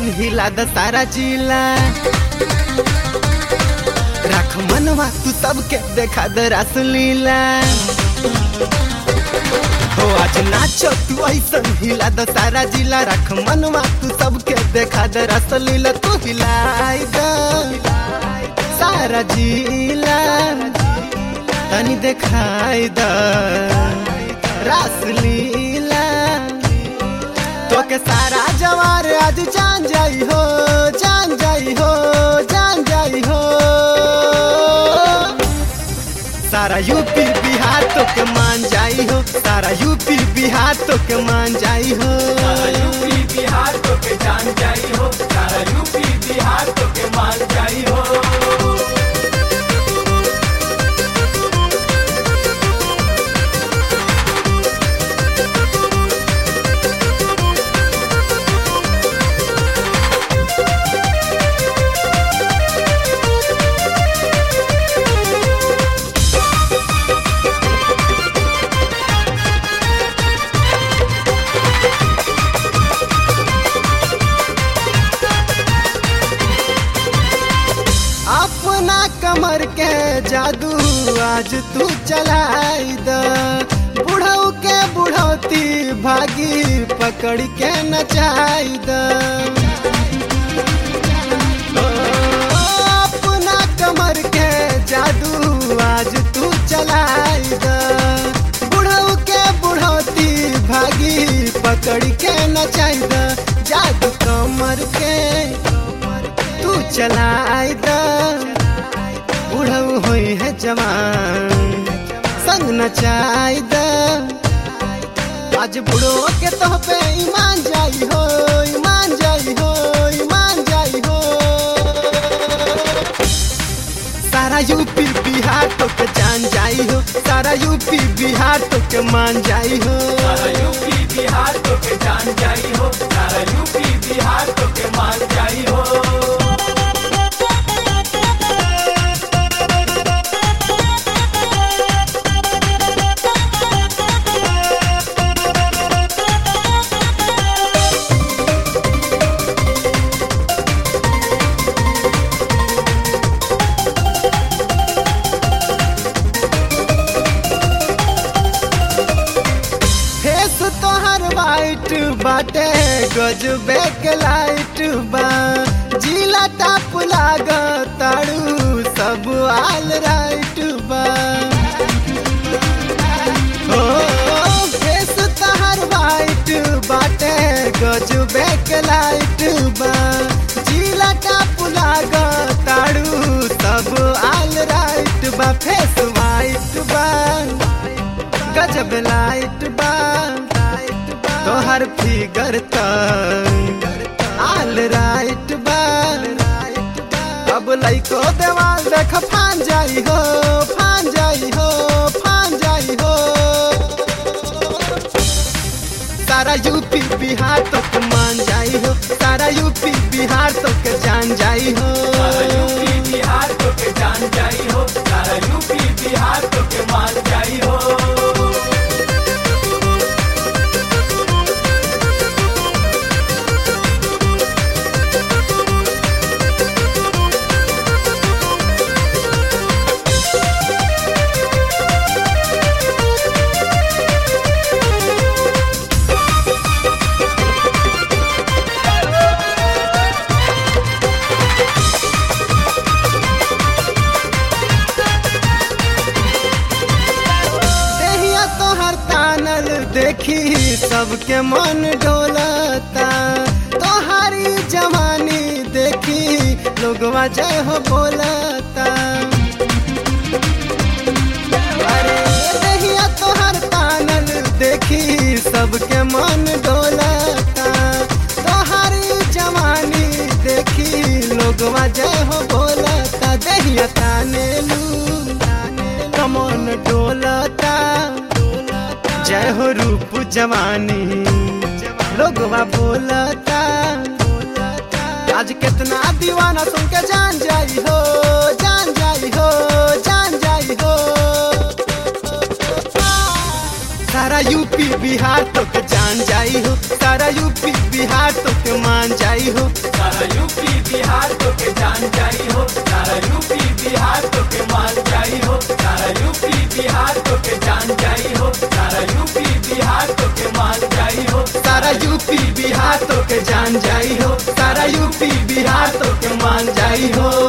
ऐसन हिला द सारा जिला रख मनवा तू सबके देखा द रासलीला हो आज नाचो तू ऐसन हिला द सारा जिला रख मनवा तू सबके देखा द रासलीला तू हिलाई द सारा जिला तनी देखाई द रासलीला तो के सारा जवार आज जान जाई हो जान जाई हो जान जाई हो सारा यूपी बिहार तो के मान जाई हो सारा यूपी बिहार तो के मान जाई हो सारा यूपी बिहार तो के जान जाई हो सारा यूपी बिहार तो के मान जाई हो अपना कमर के जादू आज तू चलाई द बुढ़ऊ के बुढ़ौती भागी पकड़ के नचाई द ओ, अपना कमर के जादू आज तू चलाई द बुढ़ऊ के बुढ़ौती भागी पकड़ के नचाई द जादू कमर के तू चलाई द बुढ़ऊ होई है जवान संग नचाई द आज बुढ़ो के तो पे ईमान जाई हो ईमान जाई हो ईमान जाई हो सारा यूपी बिहार तो के जान जाई हो सारा यूपी बिहार तो के मान जाई हो सारा यूपी बिहार तो के जान जाई हो सारा यूपी बिहार तो के मान जाई हो फेस तोहर वाइट बाटे गजबे के लाइट बा जिला टाप लाग ताड़ू सब आल राइट बा ओ फेस तोहर वाइट बाटे गजबे के लाइट बा जिला टाप लाग ताड़ू सब आल राइट बा फेस वाइट बा गजब लाइट बा तोहर फिगर त आल राइट बा अब लइको देवाल देख फान जाई हो फान जाई हो फान जाई हो सारा यूपी बिहार तो के मान जाई हो सारा यूपी बिहार तो के जान जाई हो सारा यूपी बिहार तो के जान जाई हो सारा यूपी बिहार तो के मान जाई हो देहिया तोहर तानल देखी सबके मन डोलता तोहारी जवानी देखी लोगवा जय हो बोलता अरे देहिया तोहर तानल देखी सबके मन डोलता तोहारी जवानी देखी लोगवा जय हो बोलता देहिया तानेलू कमन डोलता जय हो रूप जवानी लोगवा बोलता आज कितना दीवाना सुन के जान जाई हो जान जाई हो जान जाई हो सारा यूपी बिहार बिहार तो के जान जाई हो सारा यूपी बिहार तो के मान जाई हो सारा यूपी बिहार तो के जान जाई हो सारा यूपी बिहार तो के मान जाई हो सारा यूपी बिहार तो के जान जाई हो सारा यूपी बिहार तो के मान जाई हो सारा यूपी बिहार तो के जान जाई हो सारा यूपी बिहार तो के मान जाई हो